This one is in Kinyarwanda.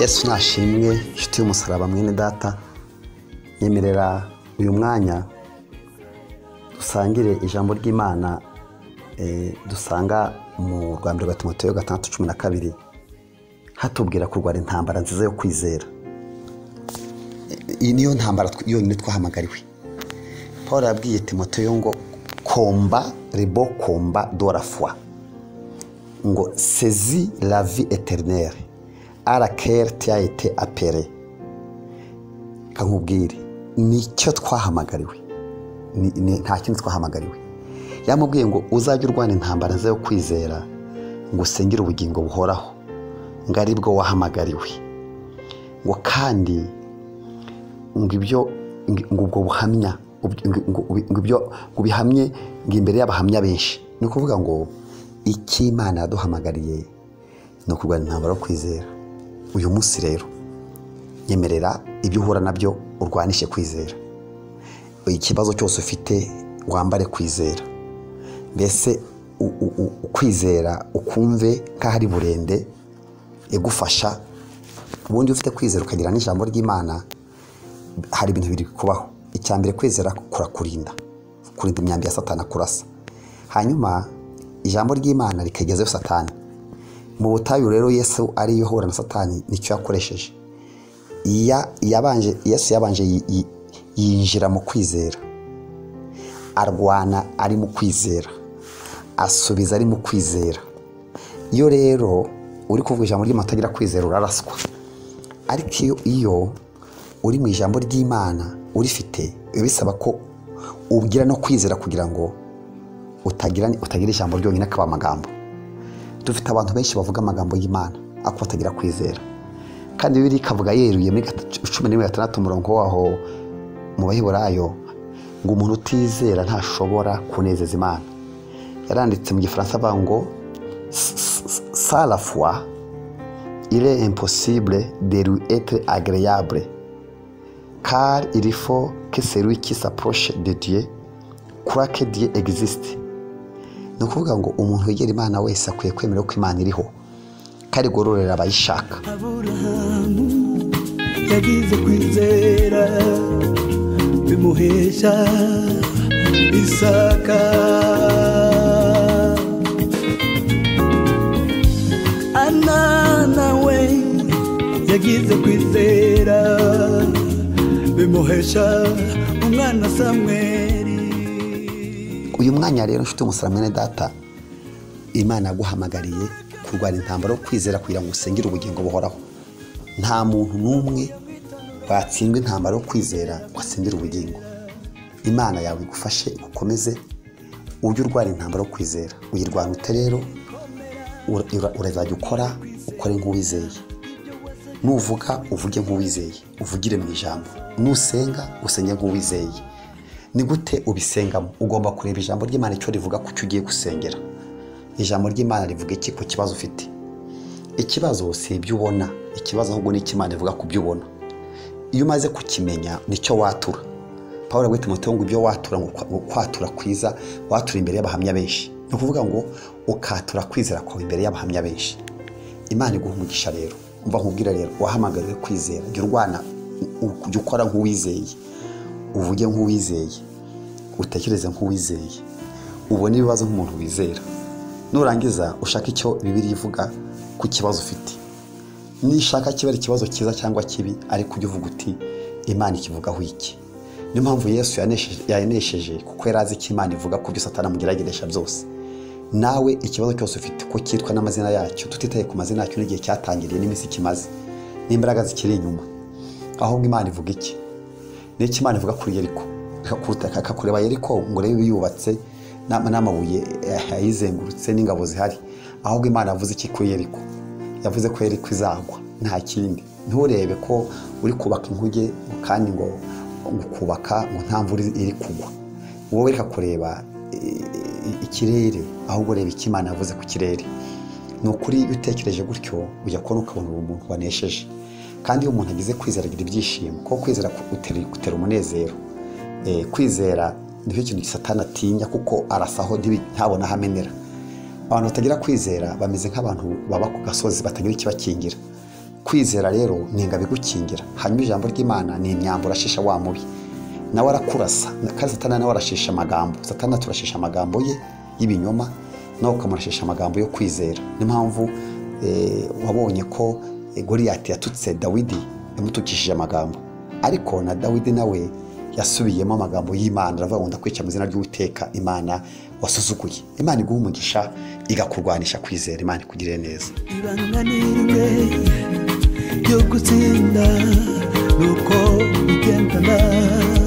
yesu nashimwe inshuti y'umusaraba mwene data nyemerera uyu mwanya dusangire ijambo ry'imana eh, dusanga mu rwa mbere rwa timoteyo gatandatu cumi na kabiri hatubwira kurwara intambara nziza yo kwizera iyi niyo ntambara tw- yonyine twahamagariwe paul yabwiye timoteyo ngo komba rebo komba dora foi ngo sezi la vie eternelle à laquelle tu as été appelé kankubwire nicyo twahamagariwe Ni- ni- nta kindi twahamagariwe yamubwiye ngo uzajye urwana intambara nziza yo kwizera ngo usengere ubugingo buhoraho ngo ari bwo wahamagariwe ngo kandi ngo ibyo ngo ngo ubwo buhamya ubyo- ngo- ngo- ngo ibyo ngo bihamye ngo imbere y'abahamya benshi ni ukuvuga ngo icyo imana yaduhamagariye ni ukurwanya intambara yo kwizera uyu munsi rero nyemerera ibyo uhura nabyo urwanishe kwizera ikibazo cyose ufite wambare kwizera mbese u- u- u- ukwizera ukumve nk'aho ari burende igufasha ubundi iyo ufite kwizera ukagira n'ijambo ry'imana hari ibintu biri kubaho icya mbere kwizera kurakurinda kurinda imyambi ya satana kurasa hanyuma ijambo ry'imana rikegezayo satani mu butayu rero yesu ariyo ahura na satani nicyo yakoresheje Ya- yabanje- yesu yabanje yi- yi- yinjira mu kwizera arwana ari mu kwizera asubiza ari mu kwizera iyo rero uri kuvuga ijambo ry'imana utagira kwizera uraraswa ariko iyo iyo uri mu ijambo ry'imana urifite biba bisaba ko ugira no kwizera kugira ngo utagira utagira ijambo ryonyine akaba amagambo dufite abantu benshi bavuga amagambo y'imana ariko batagira kwizera kandi bibiri ikavuga yeruye muri gatatu- cumi n'imwe gatandatu umurongo waho mu baheburayo ngo umuntu utizera ntashobora kunezeza imana yaranditse mu gifaransa avuga ngo salafwa il est impossible de lui être agréable, car il faut que celui qui s'approche de Dieu croit que Dieu existe. Ni ukuvuga ngo umuntu wegera Imana wese akwiye kwemera ko Imana iriho, kandi igororera abayishaka. aburahamu yagize kwizera bimuhesha isaka ana nawe yagize kwizera bimuhesha umwana samweli uyu mwanya rero nshuti umusara mwene data imana yaguhamagariye kurwara intambara yo kwizera kugira ngo usengere ubugingo buhoraho nta muntu n'umwe watsindwa intambara yo kwizera ngo asengere ubugingo imana yawe igufashe igukomeze ujye urwara intambara yo kwizera uyirwana ute rero ura- ura- urazajya ukora ukore nk'uwizeye nuvuga uvuge nk'uwizeye uvugire mu ijambo nusenga usenge nk'uwizeye ni gute ubisengamo ugomba kureba ijambo ry'imana icyo rivuga ku cyo ugiye gusengera ijambo ry'imana rivuga iki ku kibazo ufite ikibazo si ibyo ubona ikibazo ahubwo ni icyo imana ivuga ku byo ubona iyo umaze kukimenya nicyo watura paul agwita umutungo ngo ibyo watura ngo kwa- ngo kwatura kwiza watura imbere y'abahamya benshi ni ukuvuga ngo ukatura kwizera kwawe imbere y'abahamya benshi imana iguha umugisha rero umva nkubwira rero wahamagariwe kwizera jya urwana u- jya ukora nk'uwizeye uvuge nk'uwizeye utekereze nk'uwizeye ubone ibibazo nk'umuntu wizera nurangiza ushake icyo bibiri ivuga ku kibazo ufite nishaka kiba ari ikibazo cyiza cyangwa kibi ariko ujya uvuga uti imana ikivugaho iki niyo mpamvu yesu yanesheje- yanesheje kuko yari azi icyo imana ivuga ku byo satani amugerageresha byose nawe ikibazo cyose ufite ko cyitwa n'amazina yacyo tutitaye ku mazina yacyo n'igihe cyatangiriye n'iminsi kimaze n'imbaraga zikiri inyuma ahubwo imana ivuga iki nicyo imana ivuga kuri yeriko Ikakuruta- ikakureba yeriko ngo rebe yubatse n'ama- n'amabuye eh, ayizengurutse n'ingabo zihari ahubwo imana yavuze iki kuri yeriko yavuze ko yeriko izagwa nta kindi nturebe ko uri kubaka inkuge kandi ngo ngo kubaka ngo nta mvura iri kugwa wowe reka kureba eh, eh, ikirere ahubwo reba icyo imana yavuze ku kirere ni ukuri iyo utekereje gutyo ujya kubona ukabona uwo muntu wanesheje kandi iyo umuntu agize kwizera agira ibyishimo kuko kwizera gutera gutera umunezero Eh, kwizera nicyo kintu satana atinya kuko arasaho ntibi- ntabona aho amenera abantu batagira kwizera bameze nk'abantu baba ku gasozi batagira ikibakingira kwizera rero ni ingabo igukingira hanyuma ijambo ry'imana ni imyambaro urashisha wa mubi nawe arakurasa kandi satana nawe arashisha amagambo satana turashisha amagambo ye y'ibinyoma nawe ukamurashisha amagambo yo kwizera niyo mpamvu eh, wabonye ko eh, goriyati yatutse dawidi yamutukishije amagambo ariko na dawidi nawe yasubiyemo amagambo y'imana aravuga ngo ndakwica mu izina ry'uwiteka imana wasuzuguye imana iguha umugisha igakurwanisha kwizera imana ikugirire neza ibanga ni rimwe ryo gutsinda ni uko ugendana